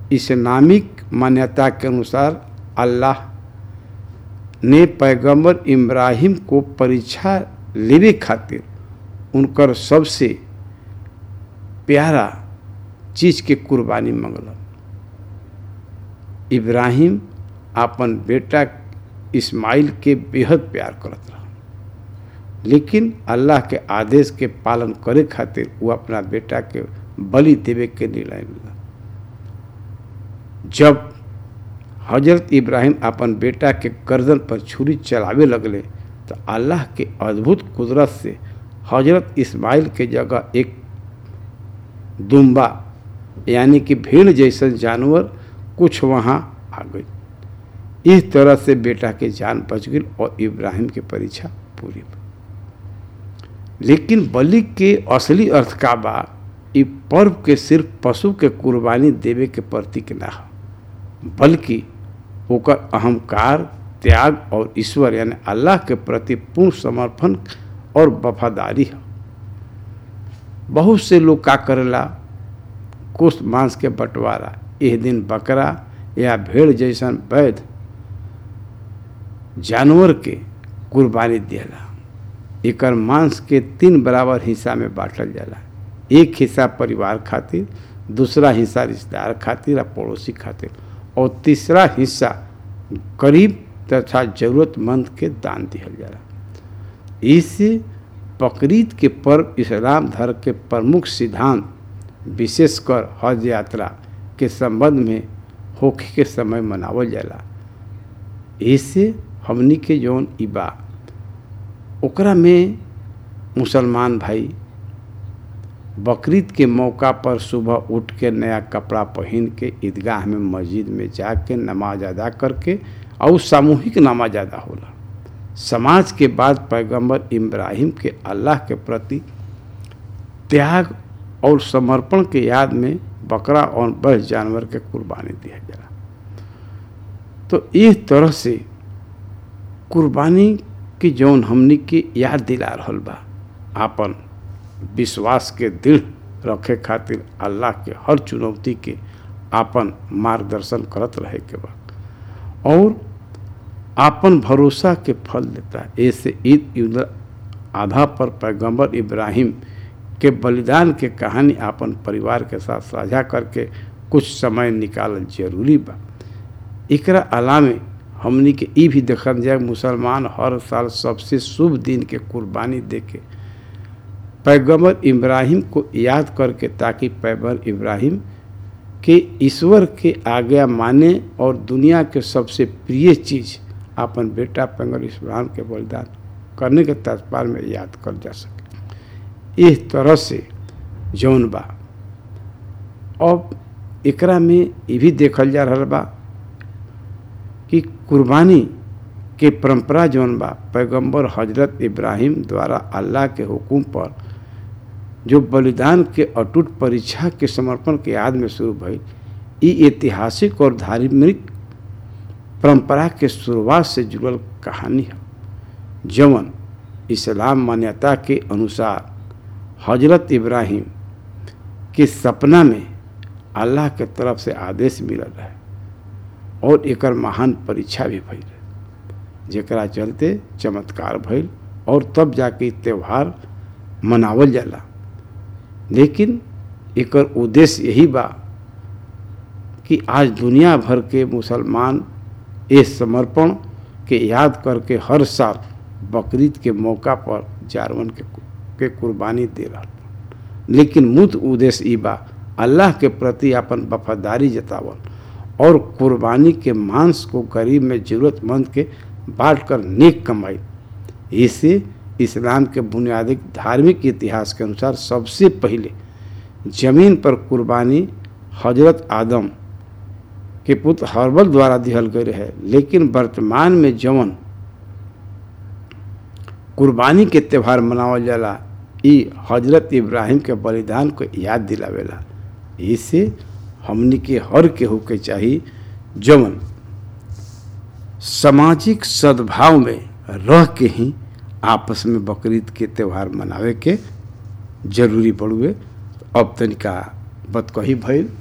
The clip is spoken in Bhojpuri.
इस्लामिक मान्यता के अनुसार अल्लाह ने पैगंबर इब्राहिम को परीक्षा लेवे खातिर उनकर सबसे प्यारा चीज के कुर्बानी मंगल इब्राहिम अपन बेटा इस्माइल के बेहद प्यार करत रहा लेकिन अल्लाह के आदेश के पालन करे खातिर वो अपना बेटा के बलि देवे के निर्णय लिया जब हजरत इब्राहिम अपन बेटा के गर्दन पर छुरी चलावे लगले तो अल्लाह के अद्भुत कुदरत से हजरत इस्माइल के जगह एक दुम्बा यानी कि भीड़ जैसन जानवर कुछ वहाँ आ गई इस तरह से बेटा के जान बच गई और इब्राहिम की परीक्षा पूरी लेकिन बलि के असली अर्थ का बा इ पर्व के सिर्फ पशु के कुर्बानी देवे के प्रतीक ना हो बल्कि ओकर अहंकार त्याग और ईश्वर यानी अल्लाह के प्रति पूर्ण समर्पण और वफादारी है बहुत से लोग का करेला कुछ मांस के बंटवारा यह दिन बकरा या भेड़ जैसन वैध जानवर के कुर्बानी दिला एकर मांस के तीन बराबर हिस्सा में बांटल जाला एक हिस्सा परिवार खातिर दूसरा हिस्सा रिश्तेदार खातिर और पड़ोसी खातिर और तीसरा हिस्सा गरीब तथा जरूरतमंद के दान दिहल जाला इससे बकरीद के पर्व इस्लाम धर्म के प्रमुख सिद्धांत विशेषकर हज यात्रा के संबंध में होखे के समय मनावल जाला इससे हमनी के जौन इबा ओकरा में मुसलमान भाई बकरीद के मौका पर सुबह उठ के नया कपड़ा पहन के ईदगाह में मस्जिद में जाके नमाज अदा करके और सामूहिक नमाज अदा होला समाज के बाद पैगंबर इब्राहिम के अल्लाह के प्रति त्याग और समर्पण के याद में बकरा और बस जानवर के कुर्बानी दिया जाला तो इस तरह से कुर्बानी की जौन हमनी के याद दिला रहल बा आपन विश्वास के दृढ़ रखे खातिर अल्लाह के हर चुनौती के आपन मार्गदर्शन करत रहे के बा और आपन भरोसा के फल देता है ऐसे ईद आधा पर पैगंबर इब्राहिम के बलिदान के कहानी आपन परिवार के साथ साझा करके कुछ समय निकालल जरूरी बा एकरा अलावे हमनी के ई भी देखल जाए मुसलमान हर साल सबसे शुभ दिन के कुर्बानी दे के पैगम्बर इब्राहिम को याद करके ताकि पैगम्बर इब्राहिम के ईश्वर के आज्ञा माने और दुनिया के सबसे प्रिय चीज़ अपन बेटा पैगम्बर इब्राहिम के बलिदान करने के तत्पर में याद कर जा सके इस तरह से जौन बा अब एकरा में ये भी देखल जा रहा बा कि कुर्बानी के परंपरा जौन बा पैगंबर हजरत इब्राहिम द्वारा अल्लाह के हुक्म पर जो बलिदान के अटूट परीक्षा के समर्पण के याद में शुरू भई ई ऐतिहासिक और धार्मिक परंपरा के शुरुआत से जुड़ल कहानी है जवन इस्लाम मान्यता के अनुसार हजरत इब्राहिम के सपना में अल्लाह के तरफ से आदेश मिलल है और एकर महान परीक्षा भी भइल जेकरा चलते चमत्कार भइल और तब जाके त्यौहार मनावल जाला लेकिन एकर उद्देश्य यही बा कि आज दुनिया भर के मुसलमान इस समर्पण के याद करके हर साल बकरीद के मौका पर जानवन के के कुर्बानी दे रहा लेकिन मुद उद्देश्य ई बा अल्लाह के प्रति अपन वफादारी जतावल और कुर्बानी के मांस को गरीब में ज़रूरतमंद के बांट कर नेक कमाई इससे इस्लाम के बुनियादी धार्मिक इतिहास के अनुसार सबसे पहले जमीन पर कुर्बानी हजरत आदम के पुत्र हर्बल द्वारा दिहल गए है लेकिन वर्तमान में जवन कुर्बानी के त्यौहार मनावल जाला ई हजरत इब्राहिम के बलिदान को याद दिलावेला इससे हमनी के हर केहू के चाहिए जवन सामाजिक सद्भाव में रह के ही आपस में बकरीद के त्यौहार मनावे के जरूरी पड़ुए अब तनिका बतकही भइल